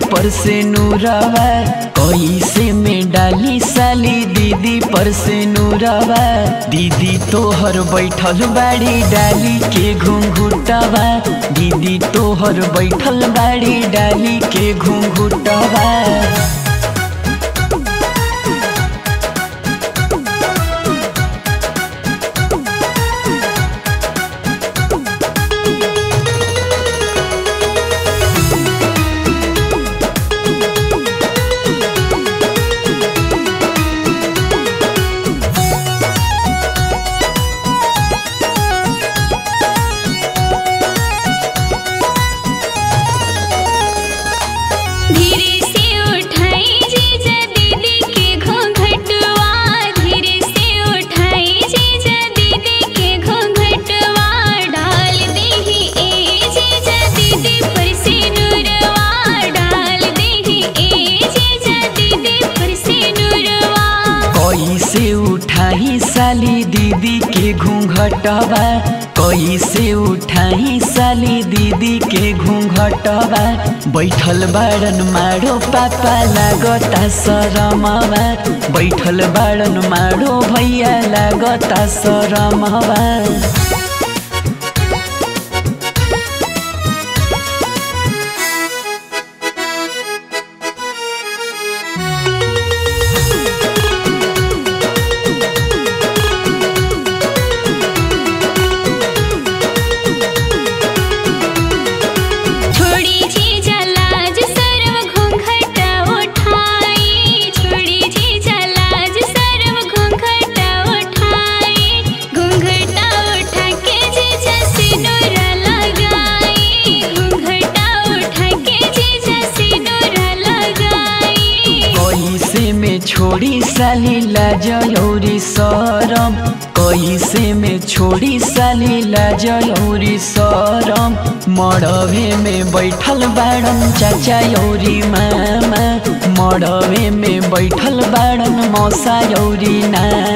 पर से नूरवा कैसे में डाली साली दीदी पर से नूरवा दीदी तोहर बैठल बाड़ी डाली के घुंघुटवा दीदी तोहर बैठल बाड़ी डाली के घुंघुटवा धीरे से उठाई जीजा दीदी के घूंघटवा धीरे से उठाई जीजा दीदी के घूंघटवा डाल देही ए जीजा दीदी पर से नूरवा डाल देही ए जीजा दीदी पर से नूरवा कैसे उठाई साली दीदी के घूंघटवा कैसे उठाई साली दीदी के घूंघटवा बैठल बाड़न मारो पापा लागता शरमवा बैठल बाड़न मारो भैया लागता शरमवा छोड़ी जीजा लाज सर्व घूंघटा उठाई छोड़ी जीजा लाज सर्व घूंघटा उठाई घूंघटा उठा के जीजा सिनुरा लगाई घूंघटा उठा के जीजा सिनुरा लगाई कैसे में छोड़ी साली लाजौरी सरम कैसे में छोड़ी साली लाजौरी सरम मड़वे में बैठल बाड़न चाचा यौरी मामा मड़वे में बैठल बाड़न मौसा यौरी नाना